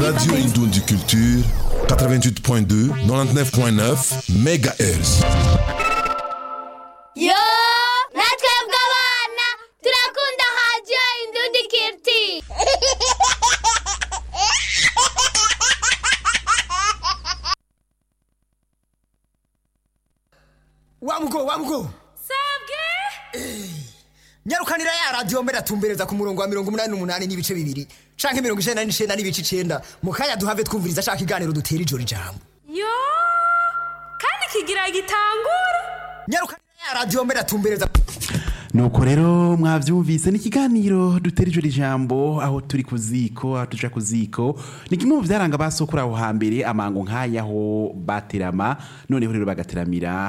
Radio Indundi Culture 88.2 99.9 MHz yo natwebwe abana turakunda radiyo indundi kiriti wamugo wamugo sabwe nyarukanira ya radiyo mbere atumbereza ku murongo wa mirongo umunani n'umunani n'ibice bibiri canke mirongo icenda n'icenda n'ibice icenda mu kanya duhave twumviriza ashaka iganiro dutera ijoro ijambo yo kandi kigira gitangura nyarukanira ya radiyo mbere atumbereza nuko rero mwavyumvise ni ikiganiro dutera ijoro ijambo aho turi ku ziko aho tuja ku ziko ni kimwe mu vyaranga basokura aho hambere amango nk'ayaho baterama noneho rero bagateramira